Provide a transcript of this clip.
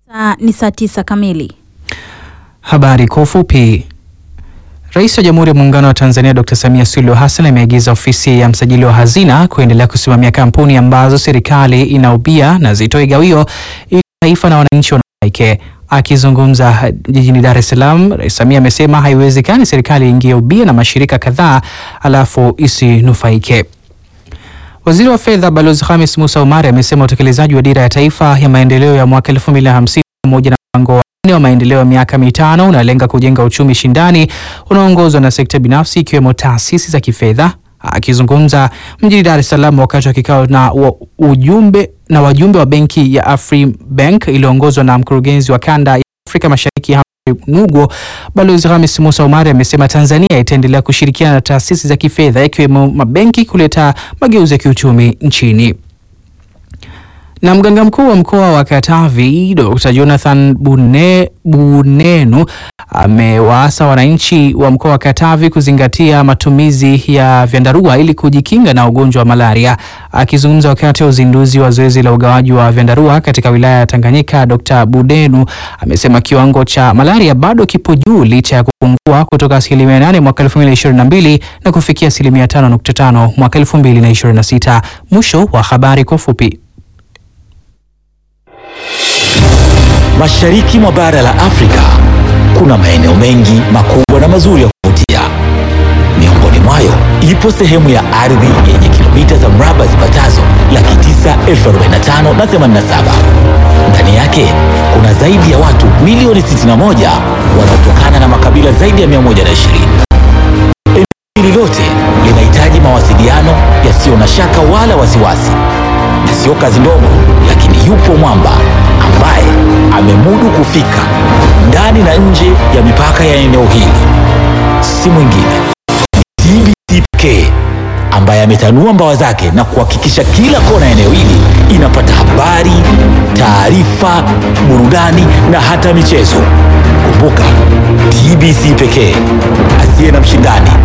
Saa ni saa tisa kamili. Habari kwa ufupi. Rais wa Jamhuri ya Muungano wa Tanzania Dr. Samia Suluhu Hassan ameagiza ofisi ya msajili wa hazina kuendelea kusimamia kampuni ambazo serikali inaubia na zitoe gawio ili taifa na wananchi wanufaike. Akizungumza jijini Dar es Salaam, Rais Samia amesema haiwezekani serikali iingie ubia na mashirika kadhaa alafu isinufaike. Waziri wa Fedha Balozi Khamis Musa Omari amesema utekelezaji wa dira ya taifa ya maendeleo ya mwaka 2050 pamoja na mpango wa nne wa maendeleo ya miaka mitano unalenga kujenga uchumi shindani unaoongozwa na sekta binafsi ikiwemo taasisi za kifedha. Akizungumza mjini Dar es Salaam wakati wa kikao na wa ujumbe na wajumbe wa benki ya Afribank iliyoongozwa na mkurugenzi wa kanda ya Afrika Mashariki Nugo, Balozi Hamis Musa Omari amesema Tanzania itaendelea kushirikiana na taasisi za kifedha ikiwemo mabenki kuleta mageuzi ya kiuchumi nchini. Na mganga mkuu wa mkoa wa Katavi Dr. Jonathan Bune, Bunenu amewaasa wananchi wa mkoa wa Katavi kuzingatia matumizi ya vyandarua ili kujikinga na ugonjwa wa malaria. Akizungumza wakati wa uzinduzi wa zoezi la ugawaji wa vyandarua katika wilaya ya Tanganyika, Dr. Bunenu amesema kiwango cha malaria bado kipo juu licha ya kupungua kutoka asilimia 8 mwaka 2022 na kufikia asilimia 5.5 mwaka 2026. Mwisho wa habari kwa ufupi. Mashariki mwa bara la Afrika kuna maeneo mengi makubwa na mazuri ya kuvutia. Miongoni mwayo ipo sehemu ya ardhi yenye kilomita za mraba zipatazo laki tisa elfu arobaini na tano na themanini na saba. Ndani yake kuna zaidi ya watu milioni 61 wanaotokana na makabila zaidi ya 120. Eneo hili lote linahitaji mawasiliano yasiyo na shaka wala wasiwasi, na sio kazi ndogo, lakini yupo mwamba ambaye amemudu kufika ndani na nje ya mipaka ya eneo hili. Si mwingine ni TBC pekee ambaye ametanua mbawa zake na kuhakikisha kila kona ya eneo hili inapata habari, taarifa, burudani na hata michezo. Kumbuka, TBC pekee asiye na mshindani